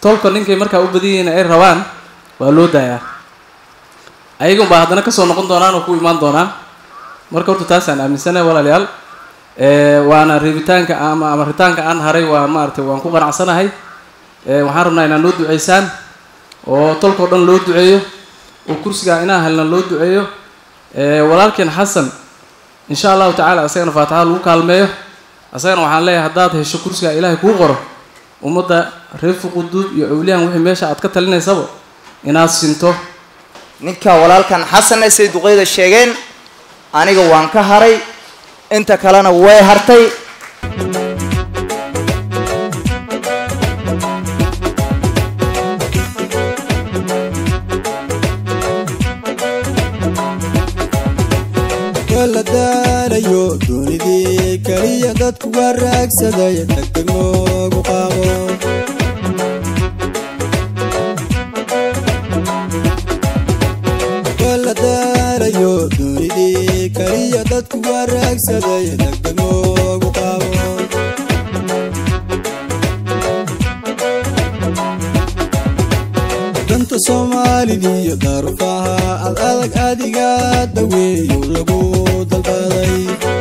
tolka ninkay markaa u badan yihiin ay rabaan waa loo daayaa ayaga unbaa haddana kasoo noqon doonaan oo ku imaan doonaan marka horta taasaan aaminsanahay walaalayaal waana reebitaanka ama amaritaanka aan haray waa maaragtay waan ku qanacsanahay waxaan rabnaa inaad noo duceysaan oo tolkao dhan loo duceeyo oo kursigaa inaan helna loo duceeyo walaalkeen xasan insha allahu tacala isagana faatixada lagu kaalmeeyo isagana waxaan leeyahay haddaad hesho kursigaa ilaahay kuu qoro ummadda reer fuquduud iyo awliyahan wixii meesha aad ka talinaysaba inaad sinto ninka walaalkan xasanna say duqeyda sheegeen aniga waan ka haray inta kalena way hartay la daalayo doonidii keliya dadku waa raagsaday degdeg noogu qaabo la daalayo doonidii keliya dadku waa raagsaday degdeg noogu qaabo danta soomaalidiiyo daarufaha ad adag adiga daweeyo lagu dalbaday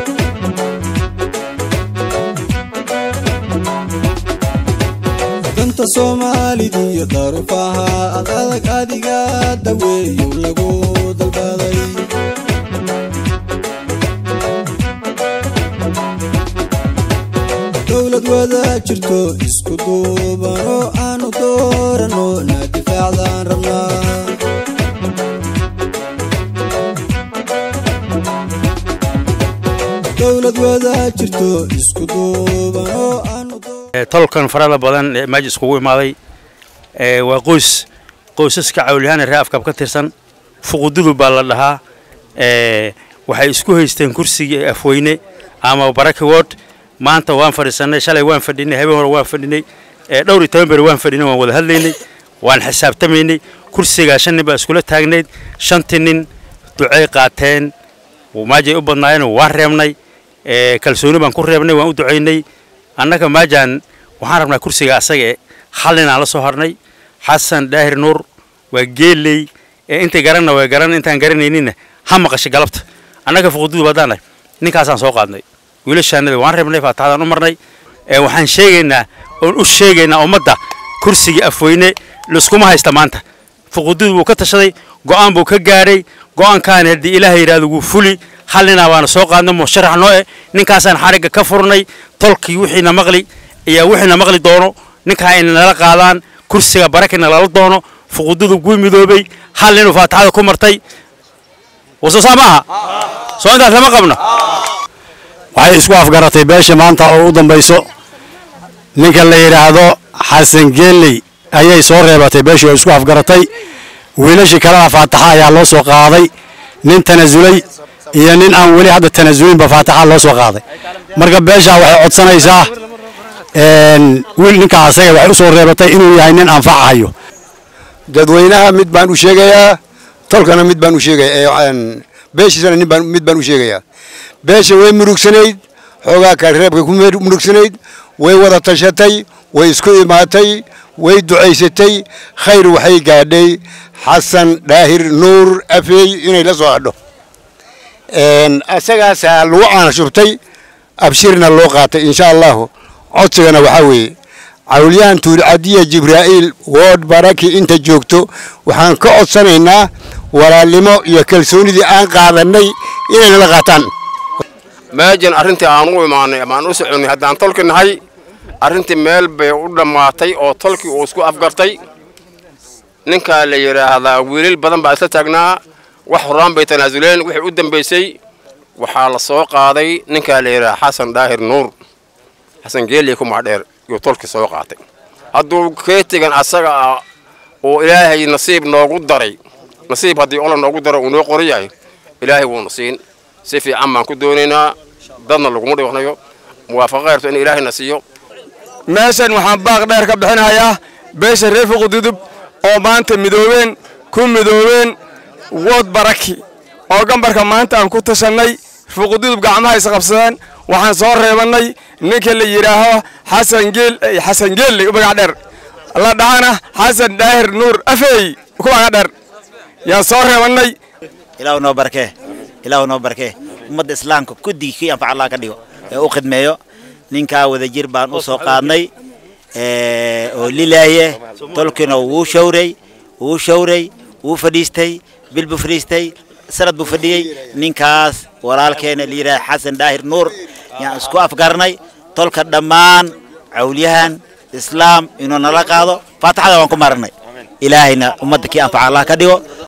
danta soomaalidiiyo daarufaha ad adag adiga daweeyo lagu dalbaday dowlad wada jirto isku duuban oo aanu doorano na difaacdaan rabnaa dowlad wada jirto isku duuban oo aanu tolkan farada badan ee meesha iskugu imaaday waa qoys qoysaska cawliyahaan ree afkaab ka tirsan fuqududu baa la dhahaa waxay isku haysteen kursigii afweyne ama baraki ward maanta waan fadhiisanay shalay waan fadhinay habeen hore waan fadhinay dhowr iyo toban beri waan fadhinay waan wada hadlaynay waan xisaabtamaynay kursigaa shan nin baa iskula taagnayd shantii nin ducey qaateen maajay u badnaayeen waan reebnay kalsooni baan ku reebnay waan u ducaynay annaga maajaan waxaan rabnaa kursiga asaga e hal ninaan la soo harnay xasan daahir nuur waa geeley ee intay garanna way garan intaan garanayninna ha maqashay galabta annaga fuqududu badaanahay ninkaasaan soo qaadnay wiilashaanada waan reebnay faataxadaan u marnay waxaan sheegaynaa oon u sheegaynaa ummadda kursigii afweyne laiskuma haysta maanta fuqududu wuu ka tashaday go'aan buu ka gaadhay go'aankaani haddii ilaahay yidhahdo wuu fuli hal ninaa baana soo qaadnay musharax noo eh ninkaasaan xarigga ka furnay tolkii wixiina maqli iyo wixiina maqli doono ninkaa ina nala qaadaan kursiga barakina lala doono fuqududu guu midoobay hal ninuu faataxada ku martay wasoosaa maaha soo intaas lama qabno waxay isku afgaratay beesha maanta oo u dambayso ninka la yidhaahdo xasan geelley ayay soo reebatay beeshii oo isku afgaratay wiilashii kalena faataxa ayaa loo soo qaaday nin tanasulay iyo nin aan weli hadda tanasulinba faataxa loo soo qaaday marka beeshaa waxay codsanaysaa wiil ninkaa asaga waxay u soo reebatay inuu yahay nin anfacahayo dadweynaha mid baan u sheegayaa tolkana mid baan u sheegaya beeshiisana nin baan mid baan u sheegayaa beesha way murugsanayd xoogaa ka reebka ku murugsanayd way wada tashatay way isku imaatay way ducaysatay khayr waxay gaadhay xasan daahir nuur afeey inay la soo hadho asagaasaa lagu caana shubtay abshirna loo qaatay insha allahu codsigana waxaa weeye cawliyahan tuulcadiya jibraa'iil wood baraki inta joogto waxaan ka codsanaynaa walaalnimo iyo kalsoonidii aan qaadannay inay nala qaataan meejan arrintii aan u imaanay amaan u soconnay haddaan tolki nahay arrintii meel bay u dhammaatay oo tolkii uu isku afgartay ninkaa la yidhaahdaa wiilal badan baa isla taagnaa wax horaan bay tanaasuleen wixii u dambaysay waxaa la soo qaaday ninkaa la yidhaahdaa xasan daahir nuur xasan geeliya ku maadheer yuu tolkii soo qaatay hadduu keetigan asaga ah uu ilaahay nasiib noogu daray nasiib haddii ola noogu daro uu noo qoran yahay ilaahay wuuna siin si fiican baan ku doonaynaa dadna laguma dhiwanayo muwaafaqa khayrto in ilaahayna siiyo meeshan waxaan baaq dheer ka bixinayaa beesha reer fuqududub oo maanta midoobeen ku midoobeen wood baraki oo gambarka maanta aan ku tashannay fuqududub gacmaha isqabsadeen waxaan soo reebannay ninka la yidhaaho xasan geel xasan geelley u magac dheer la dhahana xasan daahir nuur afeey kuwaaga dheer yaan soo reebannay ilaahu noo barkee ilaahu noo barkee ummadda islaamka kuddigii kii anfac allah ka dhigo ee u khidmeeyo ninkaa wadajir baan u soo qaadnay oo lilaaye tolkina wuu shawray wuu shawray wuu fadhiistay bil buu fadhiistay sanad buu fadhiyey ninkaas walaalkeena la yidhaha xasan daahir nuur yaan isku afgarnay tolka dhammaan cawlyahan islaam inuu nala qaado faataxada waan ku marnay ilaahayna ummadda kii anfaca allah ka dhigo